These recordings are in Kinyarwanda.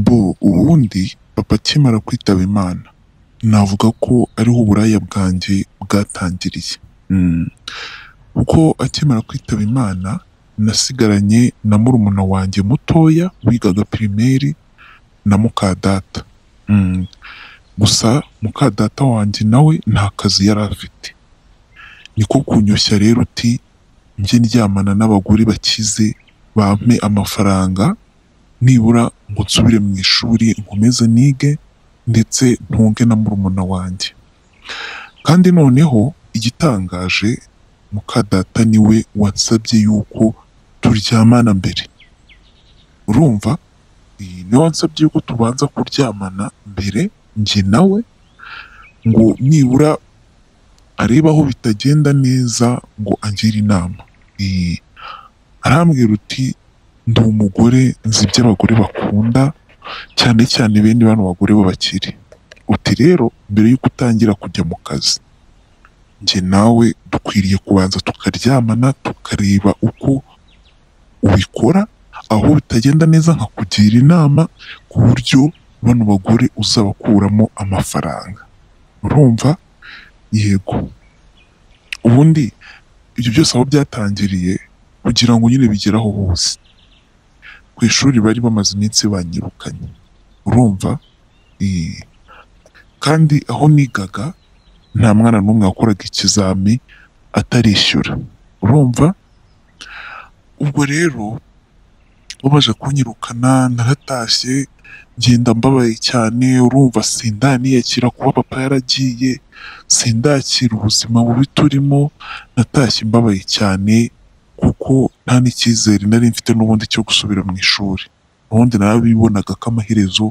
bo ubundi papa akimara kwitaba Imana, navuga ko ariho uburaya bwanjye bwatangiriye, kuko akimara kwitaba Imana nasigaranye na murumuna wanjye mutoya wigaga pirimeri na muka data, gusa muka data wanjye nawe nta kazi yari afite, niko kunyoshya rero uti njye ndyamana n'abagore bakize bampe amafaranga nibura ngo nsubire mu ishuri nkomeze nige ndetse ntunge na murumuna wanjye, kandi noneho igitangaje muka data niwe wansabye yuko turyamana mbere, urumva niwe wansabye yuko tubanza kuryamana mbere njye nawe ngo nibura arebe aho bitagenda neza ngo angire inama, arambwira uti ndi umugore nzi ibyo abagore bakunda cyane cyane bene bano bagore b'abakire, uti rero mbere y'uko utangira kujya mu kazi njye nawe dukwiriye kubanza tukaryamana tukareba uko ubikora, aho bitagenda neza nkakugira inama ku buryo bano bagore uzabakuramo amafaranga, urumva yego, ubundi ibyo byose aho byatangiriye kugira ngo nyine bigere aho bose, ku ishuri bari bamaze iminsi banyirukanye, urumva kandi aho nigaga nta mwana n'umwe wakoraga ikizami atarishyura, urumva ubwo rero babanje kunyirukana naratashye ngenda mbabaye cyane, urumva sindaniyakira kuba papa yaragiye, sindakira ubuzima bubi turimo, natashye mbabaye cyane kuko nta n'icyizere nari mfite n'ubundi cyo gusubira mu ishuri, ubundi narabibonaga ko amaherezo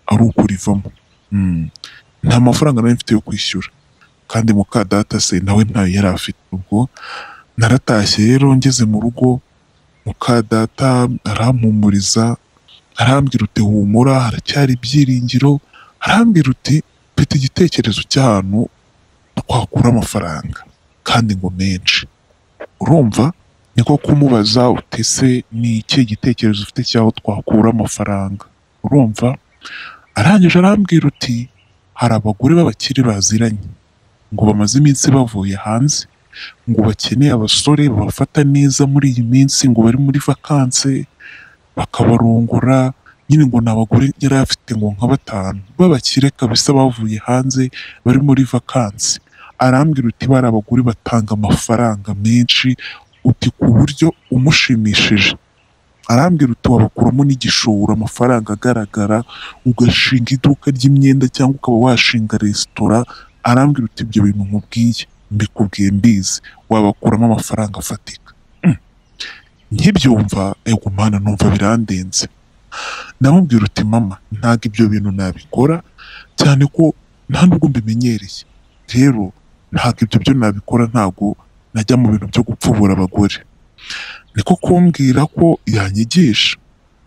ari ukurivamo, nta mafaranga nari mfite yo kwishyura kandi muka data se nawe ntayo yari afite, ubwo naratashye rero ngeze mu rugo muka data arampumuriza arambwira uti humura haracyari ibyiringiro, arambwira uti mfite igitekerezo cy'ahantu twakura amafaranga kandi ngo menshi, urumva niko kumubaza uti ese ni ikihe gitekerezo ufite cy'aho twakura amafaranga, urumva arangije arambwira uti hari abagore b'abakire baziranye ngo bamaze iminsi bavuye hanze ngo bakeneye abasore babafata neza muri iyi minsi ngo bari muri vakanse bakabarongora, nyine ngo ni abagore yari afite ngo nka batanu b'abakire kabisa bavuye hanze bari muri vakanse, arambwira uti bariya abagore batanga amafaranga menshi uti ku buryo umushimishije, arambwira uti wabakuramo n'igishoro amafaranga agaragara ugashinga iduka ry'imyenda cyangwa ukaba washinga resitora, arambwira uti ibyo bintu nkubwiye mbikubwiye mbizi wabakuramo amafaranga afatika, nkibyumva ego mana numva birandenze, ndamubwira uti mama ntabwo ibyo bintu nabikora cyane ko nta nubwo mbimenyereye, rero ntabwo ibyo byo nabikora ntabwo najya mu bintu byo gupfubura abagore, niko kumbwira ko yanyigisha,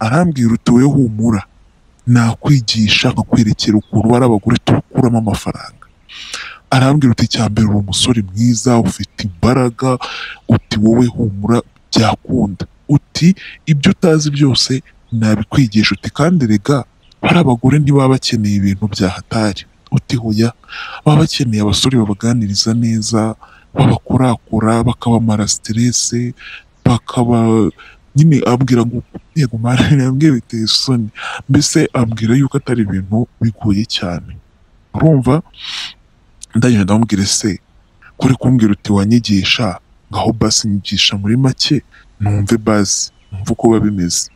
arambwira uti wowe humura nakwigisha nkakwerekera ukuntu ari abagore tukuramo amafaranga, arambwira uti icya mbere uri umusore mwiza ufite imbaraga, uti wowe humura byakunda, uti ibyo utazi byose nabikwigisha, uti kandi rega bariya abagore ntibaba bakeneye ibintu bya hatari, uti hoya baba bakeneye abasore babaganiriza neza, babakurakura bakabamara siterese, bakaba nyine ambwira ngo yego mara nabwiye biteye isoni, mbese ambwira yuko atari ibintu bigoye cyane, urumva ndangije ndamubwira se kuri kumbwira uti wanyigisha ngaho basi nyigisha muri make numve basi numve uko biba bimeze,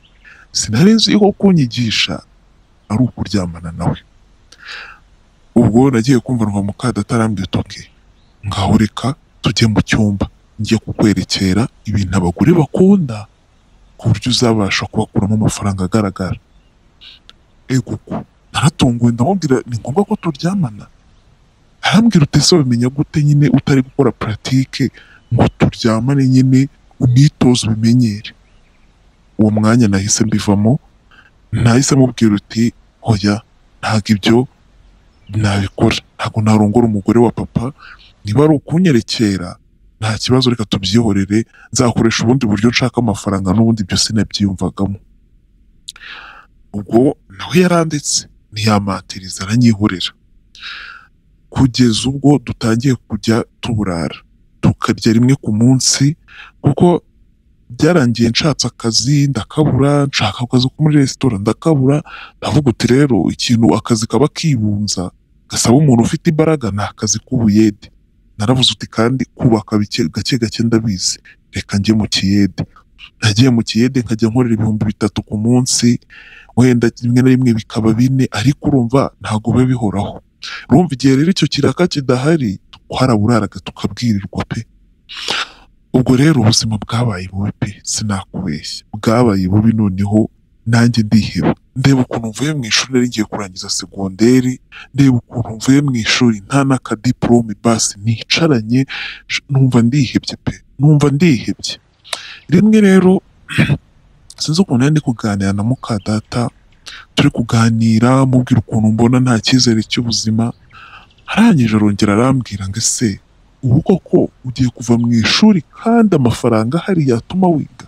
sinari nzi yuko kunyigisha ari ukuryamana nawe, ubwo nagiye kumva numva muka data arambwira uti oke ngaho reka tujye mu cyumba njye kukwerekera ibintu abagore bakunda ku buryo uzabasha kubakuramo amafaranga agaragara, ego naratunguwe ndamubwira ni ngombwa ko turyamana, arambwira uti ese wabimenya gute nyine utari gukora puratike ngo turyamane nyine unitoze ubimenyere, uwo mwanya nahise mbivamo nahise mubwira uti hoya ntabwo ibyo nabikora ntabwo narongora umugore wa papa, niba ari ukunyerekera nta kibazo reka tubyihorere nzakoresha ubundi buryo nshaka amafaranga n'ubundi ibyo sinabyiyumvagamo, ubwo nawe yarandetse ntiyamatiriza aranyihorera kugeza ubwo dutangiye kujya tuburara tukarya rimwe ku munsi kuko byarangiye nshatse akazi ndakabura nshaka akazi ko muri resitora ndakabura ndavuga uti rero ikintu akazi kaba kibunza gasaba umuntu ufite imbaraga ni akazi k'ubuyede naravuze uti kandi kubaka bike- gake gake ndabizi reka njye mu kiyede nagiye mu kiyede nkajya nkorera ibihumbi bitatu ku munsi wenda rimwe na rimwe bikaba bine ariko urumva ntabwo biba bihoraho urumva igihe rero icyo kiraka kidahari twaraburaraga tukabwirirwa pe ubwo rero ubuzima bwabaye bubi pe sinakubeshya bwabaye bubi noneho nanjye ndiheba ndeba ukuntu mvuye mu ishuri nari ngiye kurangiza segonderi ndeba ukuntu mvuye mu ishuri nta n'akadiporome basi nicaranye sh- numva ndihebye pe numva ndihebye rimwe rero sinzi ukuntu nari ndi kuganira na muka data turi kuganira mubwira ukuntu mbona nta cyizere cy'ubuzima arangije arongera arambwira ngo ese ubu koko ugiye kuva mu ishuri kandi amafaranga ahari yatuma wiga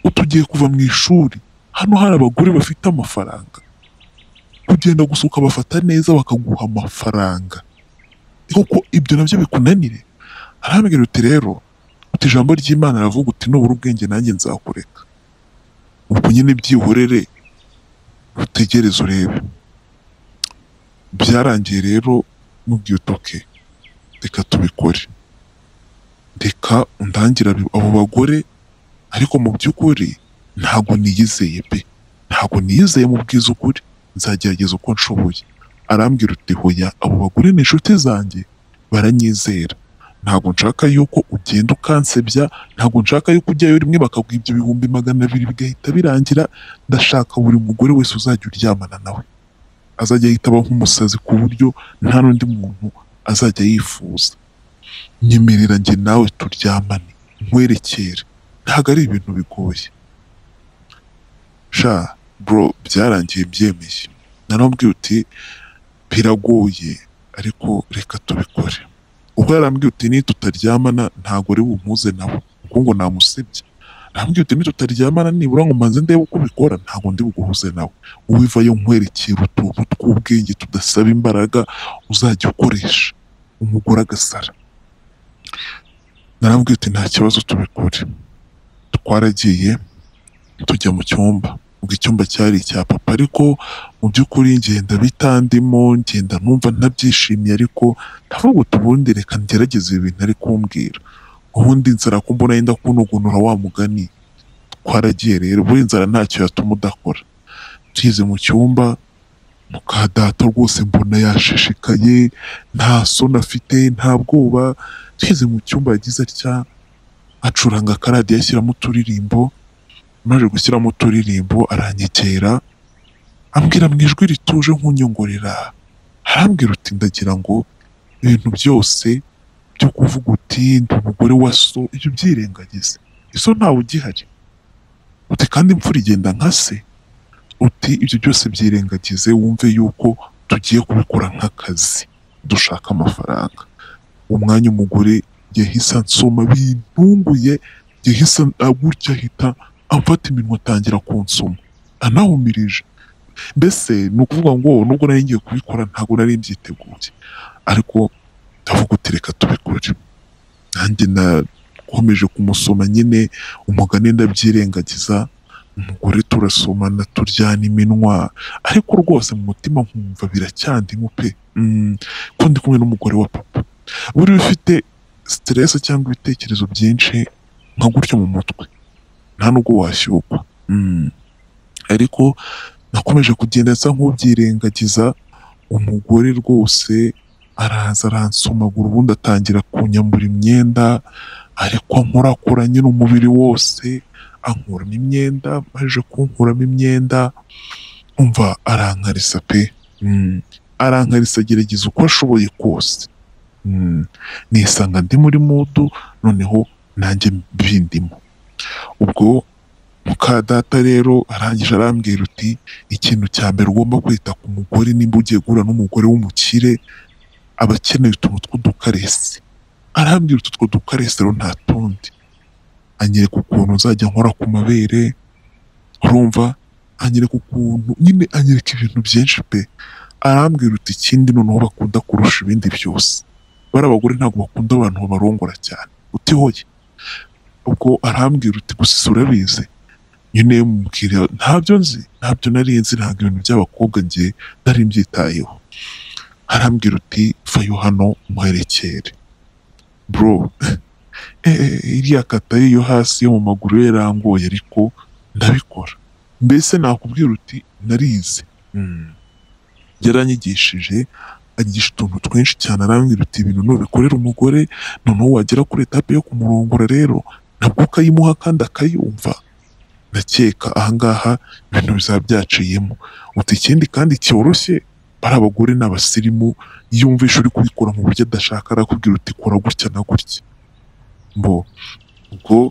utugiye kuva mu ishuri hano hari abagore bafite amafaranga kugenda gusa ukabafata neza bakaguha amafaranga koko ibyo nabyo bikunanire arambwira uti rero uti ijambo ry'imana aravuga uti nubura ubwenge nanjye nzakureka ubwo nyine byihorere utegereze urebe byarangiye rero mubwiye utoke reka tubikore reka undangira bi- abo bagore ariko mu by'ukuri ntabwo niyizeye pe ntabwo niyizeye mu bwiza ukuri nzagerageza uko nshoboye arambwira uti hoya abo bagore ni inshuti zanjye baranyizera ntabwo nshaka yuko ugenda ukansebya ntabwo nshaka yuko ujyayo rimwe bakaguha ibyo bihumbi magana abiri bigahita birangira ndashaka buri mugore wese uzajya uryamana nawe azajya yitaba nk'umusazi ku buryo nta n'undi muntu azajya yifuza nyemerera njye nawe turyamane nkwerekere ntabwo ari ibintu bigoye sha bro byarangiye byemeye naramubwiye uti biragoye ariko reka tubikore ubwo yarambwiye uti ni tutaryamana ntabwo ari bumpuze nabo kuko ngo namusebye arambwiye uti ni tutaryamana nibura ngo manze ndebe uko ubikora ntabwo ndi buguhuze nawe uwivayo nkwerekera utuntu tw'ubwenge tudasaba imbaraga uzajya ukoresha umugore agasara narambwiye uti nta kibazo tubikore twaragiye tujya mu cyumba ubwo icyumba cyari icya papa ariko mu by'ukuri ngenda bitandimo ngenda numva ntabyishimiye ariko ndavuga uti ubundi reka ngerageze ibi bintu ari kumbwira ubundi nzara ko mbona yenda kunogonora wa mugani twaragiye rero buri nzara ntacyo yatuma udakora tugeze mu cyumba muka data rwose mbona yashishikaye nta soni afite nta bwoba tugeze mu cyumba yagize atya acuranga akaradiyo ashyiramo uturirimbo amaze gushyiramo uturirimbo aranyegera ambwira mu ijwi rituje nk'unyongorera arambwira uti ndagira ngo ibintu byose byo kuvuga uti ndi umugore wa so ibyo ubyirengagize iso ntawe ugihari uti kandi imfura igenda nka se uti ibyo byose byirengagize wumve yuko tugiye kubikora nk'akazi dushaka amafaranga umwanya umugore yahise ansoma bintunguye yahise a- gutya ahita amfata iminwa atangira kunsoma anahumirije mbese ni ukuvuga ngo nubwo nari ngiye kubikora ntabwo nari mbyiteguye ariko ndavuga uti reka tubikore nanjye nakomeje kumusoma nyine umugani ndabyirengagiza umugore turasomana turyana iminwa ariko rwose mu mutima nkumva biracyandimo pe Mm, ko ndi kumwe n'umugore wa papa buriya ufite siteresi cyangwa ibitekerezo byinshi nka gutyo mu mutwe nta nubwo washyukwa Mm. ariko nakomeje kugenda nsa nk'ubyirengagiza umugore rwose araza aransomagura ubundi atangira kunyambura imyenda ariko ankorakora nyine umubiri wose ankuramo imyenda maze kunkuramo imyenda umva arankarisa pe Mm. arankarisa agerageza uko ashoboye kose Mm. nisanga ndi muri mudu noneho nanjye bindimo ubwo muka data rero arangije arambwira uti ikintu cya mbere ugomba kwita ku mugore nimba ugiye guhura n'umugore w'umukire aba akeneye utuntu tw'udukaresi arambwira utu two dukaresi rero nta tundi anyereka ukuntu nzajya nkora ku mabere urumva anyereka ukuntu nyine anyereka ibintu byinshi pe arambwira uti ikindi noneho bakunda kurusha ibindi byose bariya abagore ntabwo bakunda abantu babarongora cyane uti hoye ubwo arambwira uti gusa isi urabizi nyine mubwira ntabyo nzi ntabyo nari nzi ntabwo ibintu by'abakobwa njye nari mbyitayeho arambwira uti vayo hano muherekere bro eh, iriya kata ye yo hasi yo mu maguru ye yarangoye ariko ndabikora mbese nakubwira uti narize Mm. yaranyigishije anyigisha utuntu twinshi cyane arambwira uti ibintu nubikorera umugore noneho wagera kuri etape yo kumurongora rero nabwo ukayimuha kandi akayumva ndakeka ahangaha ibintu bizaba byaciyemo uti ikindi kandi cyoroshye bari abagore n'abasirimu iyo wumvishe uri kubikora mu buryo adashaka arakubwira uti kora gutya na gutya bo ubwo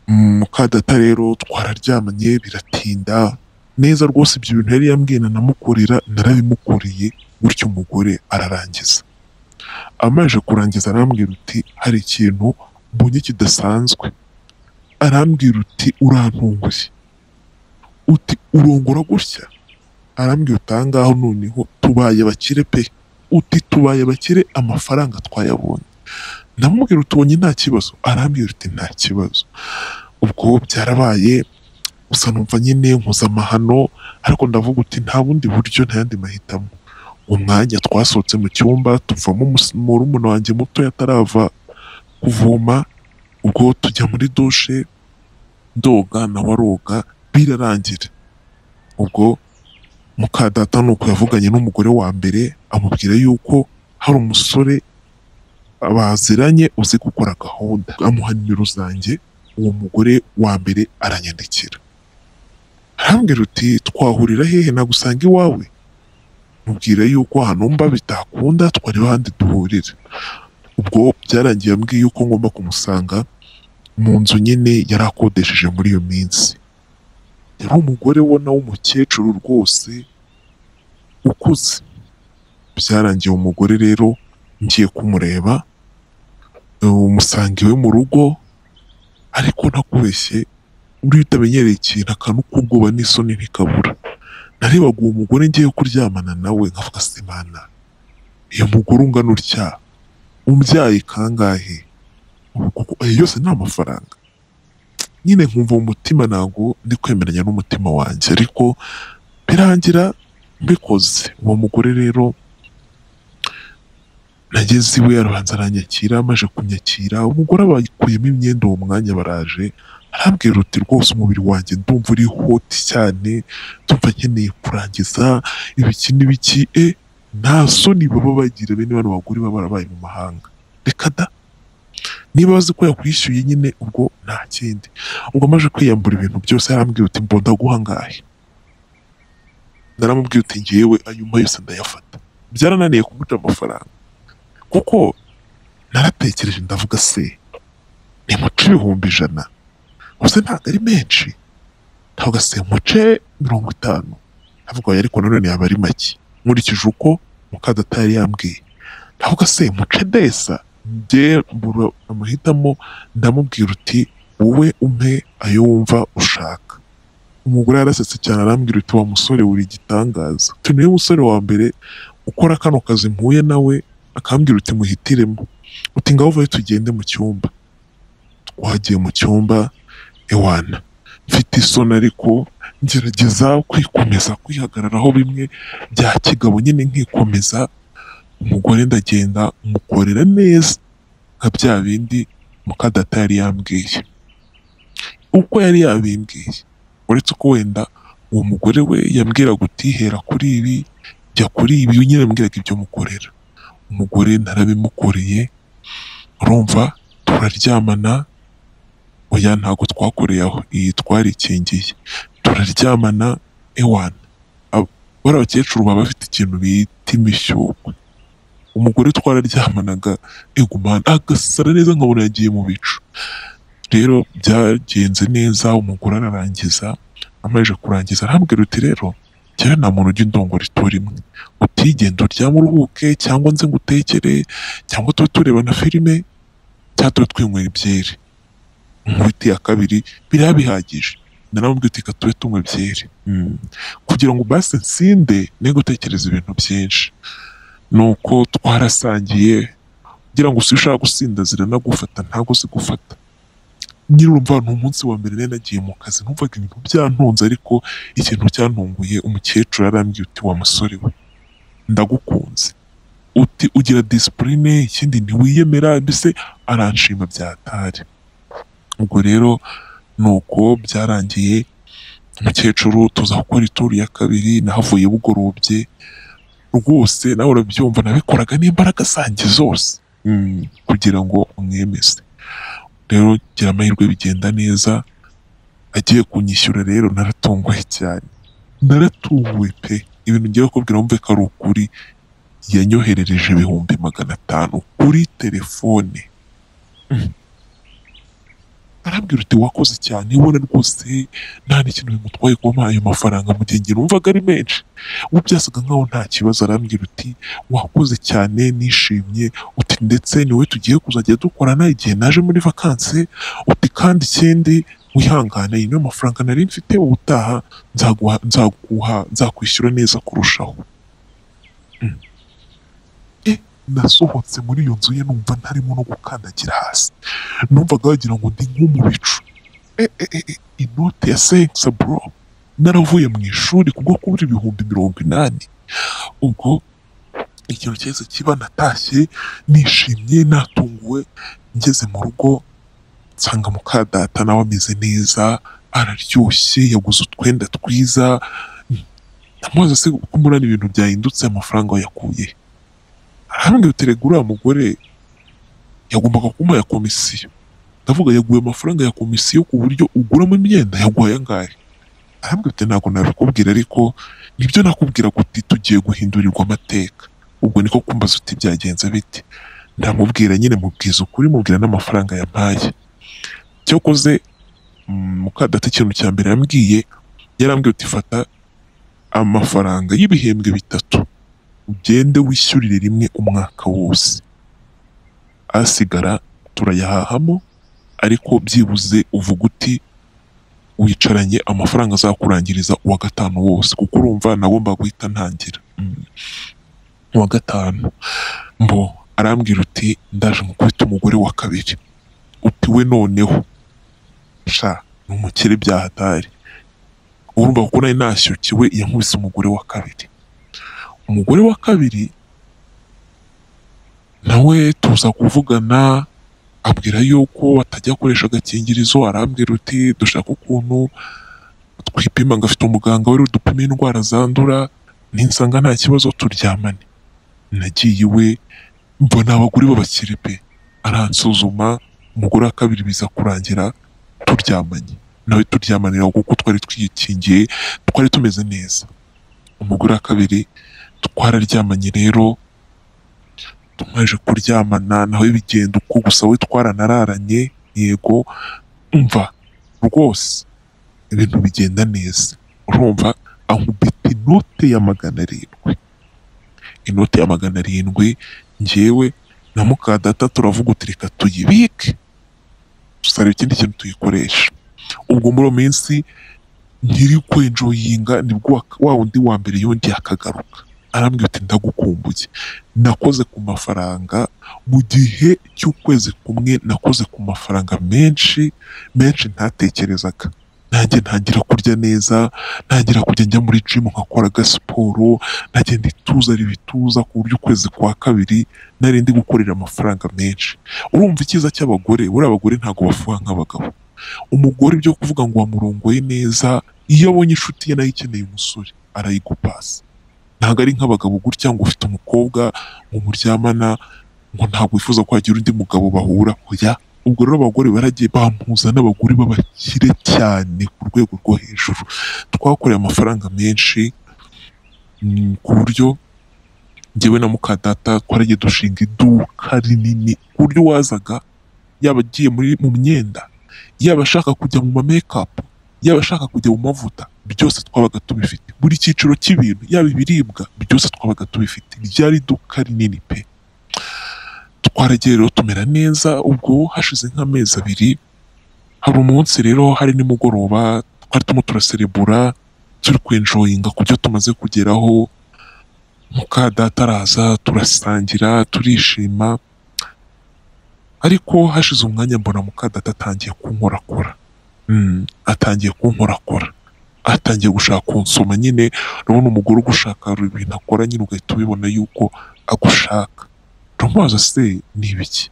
mm, mukadata rero twararyamanye biratinda neza rwose ibyo bintu yari yambwiye nanamukorera narabimukoreye gutyo umugore ararangiza amaze kurangiza arambwira uti hari ikintu mbonye kidasanzwe arambwira uti urantunguye uti urongora gutya arambwira uti ahangaho noneho tubaye bakire pe uti tubaye bakire amafaranga twayabonye ndamubwira utubonye nta kibazo arambwira uti nta kibazo ubwo byarabaye gusa numva nyine mpuzamahano ariko ndavuga uti nta bundi buryo nta yandi mahitamo uwo mwanya twasohotse mu cyumba tuvamo umus- murumuna wanjye muto yatarava kuvoma ubwo tujya muri dushe ndoga nawe aroga birarangira ubwo mukadata ni uko yavuganye n'umugore wa mbere amubwira yuko hari umusore baziranye uzi gukora gahunda amuha nimero zanjye uwo mugore wa mbere aranyandikira arambwira uti twahurira hehe nagusanga iwawe mubwira yuko hano mba bitakunda twareba ahandi duhurira ubwo byarangiye ambwiye yuko ngomba kumusanga mu nzu nyine yari akodesheje muri iyo minsi yari umugore ubona w'umukecuru rwose ukuze byarangiye uwo mugore rero ngiye kumureba umusanga iwe mu rugo ariko ntakubeshye uriya utamenyereye ikintu akantu k'ubwoba n'isoni ntikabura narebaga uwo mugore ngiye kuryamana nawe nkavuga simana iyo mugore ungana utya umbyaye kangahe Ubu kuko ayo yose ni amafaranga nyine nkumva mu mutima ntabwo ndi kwemeranya n'umutima wanjye ariko birangira mbikoze uwo mugore rero nageze iwe arabanza aranyakira amaze kunyakira umugore abakuyemo imyenda uwo mwanya baraje arambwira uti rwose umubiri wanjye ndumva uri hoti cyane ndumva nkeneye kurangiza ibiki n'ibiki e nta soni baba bagira bene bano bagore baba barabaye mu mahanga reka da niba bazi ko yakwishyuye nyine ubwo nta kindi ubwo amaze kwiyambura ibintu byose arambwira uti mbonda guhangahe naramubwiye uti ngewe ayuma yose ndayafata byarananiye kumuca amafaranga kuko naratekereje ndavuga se nimuce ibihumbi ijana gusa ntabwo ari menshi ndavuga se muce mirongo itanu ndavuga oya ariko nanone yaba ari make nkurikije uko mukadata yari yambwiye ndavuga se muce desa njye mbura amuhitamo ndamubwira uti wowe umpe ayo wumva ushaka umugore yarasetse cyane arambwira uti wa musore uri igitangaza uti niwe musore wa mbere ukora kano kazi mpuye nawe akambwira uti muhitiremo uti ngaho uvayo tugende mu cyumba twagiye mu cyumba ewana mfite isoni ariko ngerageza kwikomeza kwihagararaho bimwe bya kigabo nyine nkikomeza umugore ndagenda mukorera neza nka bya bindi mukadata yari yambwiye uko yari yabimbwiye uretse ko wenda uwo mugore we yambwiraga uti hera kuri ibi jya kuri ibi nyine yambwiraga ibyo mukorera umugore narabimukoreye urumva turaryamana oya ntabwo twakoreye aho iyi twarikingiye turaryamana ewana Ab- bariya abakecuru baba bafite ikintu bita imishyukwe umugore twararyamanaga egumana agasara neza nkabona yagiye mu bicu rero byagenze neza umugore ararangiza amaze kurangiza arambwira uti rero njyewe nta muntu ujya indongora itura imwe utigenda uryame uruhuke cyangwa nze ngutekere cyangwa tube tureba na filime cyangwa tube twinywera ibyeri inkuru ya kabiri biriya bihagije naramubwiye uti reka tube tunywa byeri Mm. kugira ngo basi nsinde ne gutekereza ibintu byinshi nuko twarasangiye kugira ngo ushaka gusinda ziranagufata ntabwo zigufata nyiri urumva ni umunsi wa mbere nari nagiye mu kazi numvaga ibintu byantunze ariko ikintu cyantunguye umukecuru yarambwiye uti wa musore we ndagukunze uti ugira disipurine ikindi ntiwiyemera mbese aranshima byatari ubwo rero nuko byarangiye umukecuru tuza gukora ituru ya kabiri nahavuye bugorobye rwose nawe urabyumva nabikoraga n'imbaraga zanjye zose Mm, kugira ngo umwemeze rero gira amahirwe bigenda neza agiye kunyishyura rero naratunguwe cyane naratunguwe pe ibintu ngiye kubwira wumve ko ari ukuri yanyoherereje ibihumbi magana atanu kuri telefone Mm. arabwira uti wakoze cyane ubona rwose nta n'ikintu bimutwaye kuba ayo mafaranga mu gihe ngira wumvaga ari menshi ubu byasaga nkaho nta kibazo arambwira uti wakoze cyane nishimye uti ndetse niwe tugiye kuzajya dukorana igihe naje muri vakansi uti kandi ikindi wihangane yino mafaranga nari mfite ubutaha nzaguha nzaguha nzakwishyura neza kurushaho Mm. E, nasohotse muri iyo nzu ye numva ntarimo no gukandagira hasi numvaga wagira ngo ndi nko mu bicu E, e, e, e, inote ya sekisa bro naravuye mu ishuri kubwo kubura ibihumbi mirongo inani ubwo ikintu cyahise kiba natashye nishimye natunguwe ngeze mu rugo nsanga muka data nawe ameze neza araryoshye yaguze utwenda twiza ndamubaza se ko murana ibintu byahindutse amafaranga yakuye arambwira uti rega uriya mugore yagombaga kumuha ya komisiyo ndavuga yaguye amafaranga ya komisiyo ku buryo uguramo imyenda yaguha aya ngaya arambwira uti ntabwo nabikubwira ariko nibyo nakubwira uti tugiye guhindurirwa amateka ubwo niko kumbaza uti byagenze bite ndamubwira nyine mubwiza ukuri mubwira n'amafaranga yampaye cyakoze mm, mukadata ikintu cya mbere yambwiye yarambwiye uti fata amafaranga y'ibihembwe bitatu ugende wishyurire rimwe umwaka wose asigara turayahahamo ariko byibuze uvuga uti wicaranye amafaranga azakurangiriza uwa gatanu wose kuko urumva nagomba guhita ntangira Mm. uwa gatanu mbo arambwira uti ndaje mukubita umugore wa kabiri uti we noneho sha ni umukire byahatari urumva kuko nari nashyukiwe yankubise umugore wa kabiri umugore wa kabiri nawe tuza kuvugana abwira yuko atajya akoresha agakingirizo arambwira uti dushaka ukuntu twipima ngo afite umuganga wari udupima indwara zandura ninsanga nta kibazo turyamane nagiye iwe mbona abagore b'abakire pe aransuzuma umugore wa kabiri biza kurangira turyamanye nawe turyamanira kuko twari twikingiye twari tumeze neza umugore wa kabiri twararyamanye rero tumaze kuryamana nawe bigenda uko gusa we twaranararanye yego umva rwose ibintu bigenda neza urumva ankubita inote ya magana arindwi inote ya magana arindwi njyewe na mukadata turavuga uti reka tuyibike dusareba ikindi kintu tuyikoresha ubwo muri uwo minsi nkiri kwenjoyinga nibwo wa- wa wundi wa mbere yundi akagaruka arambwira uti ndagukumbuye nakoze ku mafaranga mu gihe cy'ukwezi kumwe nakoze ku mafaranga menshi menshi ntatekerezaga nanjye ntangira kurya neza ntangira kujya njya muri jimu nkakoraga siporo nagenda ituza ibituza ku buryo ukwezi kwa kabiri nari ndi gukorera amafaranga menshi urumva icyiza cy'abagore buriya abagore ntabwo bafuha nk'abagabo umugore ibyo kuvuga ngo wamurongoye neza iyo abonye inshuti ye nayo ikeneye umusore arayigupasa ntabwo ari nk'abagabo gutya ngo ufite umukobwa ngo muryamana ngo ntabwo wifuza kwagira undi mugabo bahura oya ubwo rero abagore baragiye bampuza n'abagore b'abakire cyane ku rwego rwo hejuru twakoreye amafaranga menshi mm, ku buryo njyewe na mukadata twaragiye dushinga iduka rinini ku buryo wazaga yaba agiye muri mu myenda yaba ashaka kujya mu mamekapu yaba ashaka kujya mu mavuta byose twabaga tubifite buri cyiciro cy'ibintu yaba ibiribwa byose twabaga tubifite ryari iduka rinini pe twaragiye rero tumera neza ubwo hashize nk'amezi abiri hari umunsi rero hari nimugoroba twari turimo turaserebura turi kwenjoyinga ku byo tumaze kugeraho muka data araza turasangira turishima ariko hashize umwanya mbona muka data atangiye kunkorakora Mm, atangiye kunkorakora atangiye gushaka kunsoma nyine urabona umugore ugushaka ibintu akora nyine ugahita ubibona yuko agushaka turamubaza se ni ibiki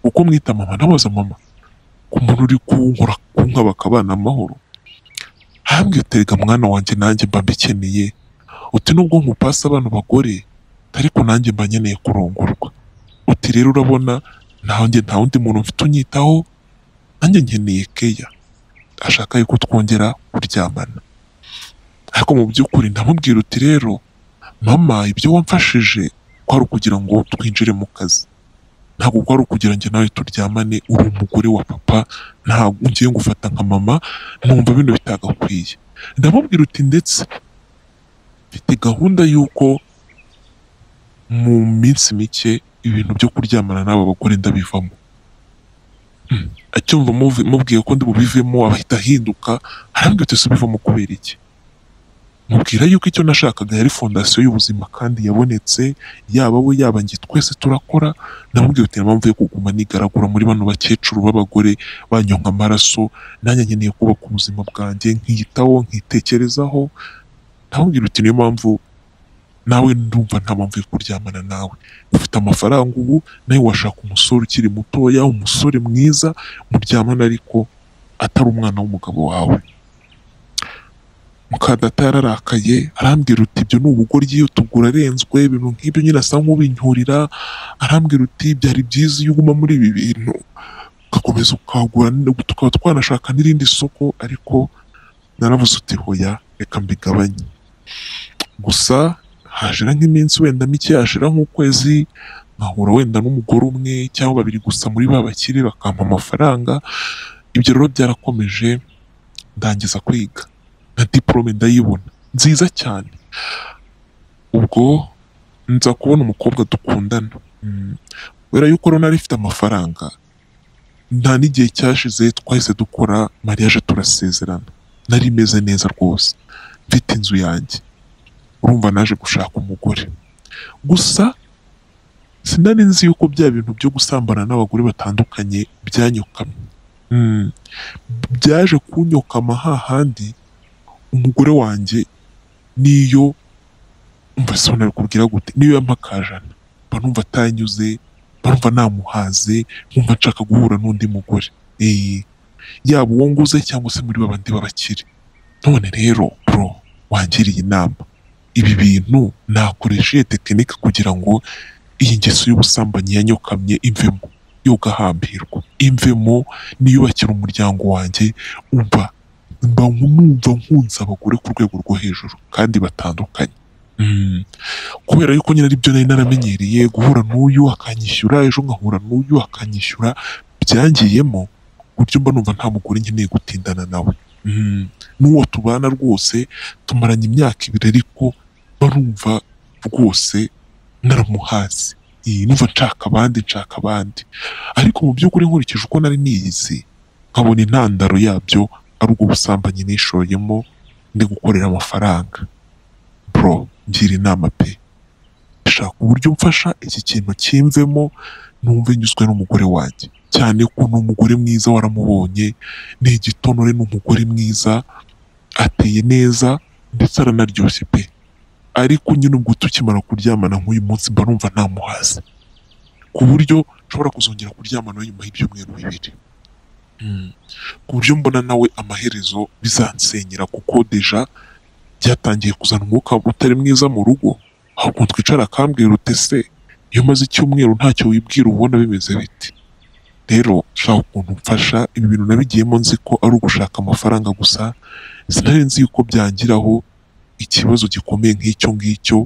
uko mwita mama nabaza mama ku muntu uri kunkora kunkaba akabana amahoro ahambwe utega mwana wanjye nanjye mba mbikeneye uti nubwo nkupasa abantu bagore ariko nanjye mba nkeneye kurongorwa uti rero urabona nanjye nta wundi muntu mfite unyitaho nanjye nkeneye keya ashaka yuko twongera kuryamana ariko mu by'ukuri ndamubwira uti rero mama ibyo wamfashije kwari ukugira ngo twinjire mu kazi ntabwo kwari ukugira ngo nawe turyamane uri umugore wa papa ntabwo ngiye ngufata nka mama numva bino bitagakwiye ndamubwira uti ndetse mfite gahunda y'uko mu minsi mike ibintu byo kuryamana n'aba bagore ndabivamo Mm. acyumva muvi- mubwiye ko ndi bubivemo ahita ahinduka arambwira uti subivamo kubera iki mubwira yuko icyo nashakaga yari fondasiyo y'ubuzima kandi yabonetse yaba we yaba njye twese turakora namubwira uti impamvu yo kuguma nigaragura muri bano bakecuru b'abagore banyonka amaraso nanjye nkeneye kubaka ubuzima bwanjye nkiyitaho nkitekerezaho namubwira uti niyo mpamvu nawe ndumva nta mpamvu yo kuryamana nawe ufite amafaranga ubu nawe washaka umusore ukiri mutoya umusore mwiza muryamana ariko atari umwana w'umugabo wawe mukadata yararakaye arambwira uti ibyo ni ubugoryi utugura arenzwe ibintu nk'ibyo nyine asa nk'ubincyurira arambwira uti byari byiza iyo uguma muri ibi bintu ugakomeza ukagura tukaba twanashaka n'irindi soko ariko naravuze uti hoya reka mbigabanye gusa hashira nk'iminsi wenda mike hashira nk'ukwezi nkahura wenda n'umugore umwe cyangwa babiri gusa muri ba bakire bakampa amafaranga ibyo rero byarakomeje ndangiza kwiga na diporome ndayibona nziza cyane ubwo nza kubona umukobwa dukundana Mm. kubera yuko rero nari mfite amafaranga nta n'igihe cyashize twahise dukora mariage turasezerana nari meze neza rwose mfite inzu yanjye urumva naje gushaka umugore gusa sinari nzi yuko bya bintu byo gusambana n'abagore batandukanye byanyokamye Mm. byaje kunyokama hahandi umugore wanjye niyo umva se nabikubwira gute niyo yampakajana mba numva atanyuze mba numva namuhaze nkumva nshaka guhura n'undi mugore Eh, yaba uwo nguze cyangwa se muri babandi b'abakire none rero bro wangiriye inama ibi bintu nakoresha iyi tekinike kugira ngo iyi ngeso y'ubusambanyi yanyokamye imvemo yo gahambirwa imvemo niyubakira umuryango wanjye umva mba numva nkunze abagore ku rwego rwo hejuru kandi batandukanye Mm. kubera yuko nyine ari byo nari naramenyereye guhura n'uyu akanyishyura ejo nkahura n'uyu akanyishyura byangiyemo ku buryo mba numva nta mugore nkeneye gutindana nawe Mm. n'uwo tubana rwose tumaranye imyaka ibiri ariko mba numva rwose naramuhazi iyi numva nshaka abandi nshaka abandi ariko mu by'ukuri nkurikije uko nari niyizi nkabona intandaro yabyo ari ubwo busambanyi nishoyemo ndi gukorera amafaranga bro ngira inama pe shaka uburyo mfasha iki kintu kimvemo numve nyuzwe n'umugore wanjye cyane ko ni umugore mwiza waramubonye ni igitonore ni umugore mwiza ateye neza ndetse aranaryoshye pe ariko nyine ubwo tukimara kuryamana nk'uyu munsi mba numva ntamuhaze ku buryo nshobora kuzongera kuryamana nyuma y'ibyumweru bibiri Mm. ku buryo mbona nawe amaherezo bizansenyera kuko deja byatangiye kuzana umwuka utari mwiza mu rugo ahubwo twicara akambwira uti se iyo umaze icyumweru ntacyo wibwira ubona bimeze biti rero shaka ukuntu mfasha ibi bintu nabigiyemo nzi ko ari ugushaka amafaranga gusa sinari nzi yuko byangiraho ikibazo gikomeye nk'icyo ngicyo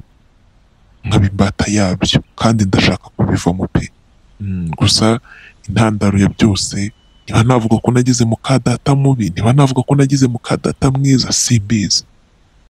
nkaba imbata yabyo kandi ndashaka kubivamo pe Mm, gusa intandaro ya byose niba navuga ko nagize mu kadata mubi niba navuga ko nagize mu kadata mwiza simbizi